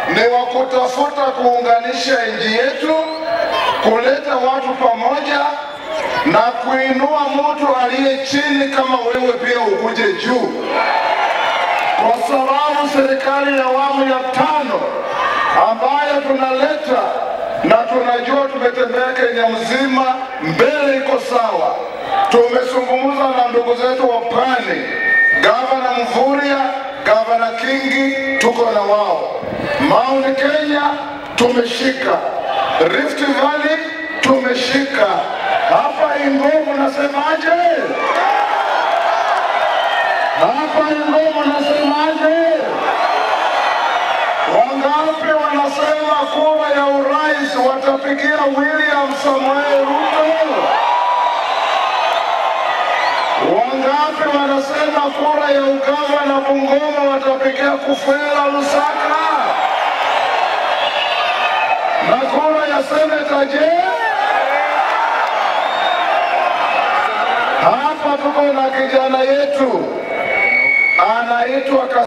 ni wa kutafuta kuunganisha nchi yetu, kuleta watu pamoja na kuinua mtu aliye chini kama wewe pia ukuje juu, kwa sababu serikali ya awamu ya tano ambayo tunaleta na tunajua tumetembea Kenya mzima, mbele iko sawa. Tumezungumza na ndugu zetu wa pwani, gavana Mvurya, gavana Kingi, tuko na wao. Mount Kenya tumeshika, Rift Valley tumeshika, hapa Ingoma nasemaje? Hapa Ingoma nasemaje? Wangapi wanasema kura ya urais watapigia William Samoei Ruto? Wangapi wanasema kura ya ugavana Bungoma watapigia Kufwera Lusaka? Na kura ya seneta je? Hapa tuko na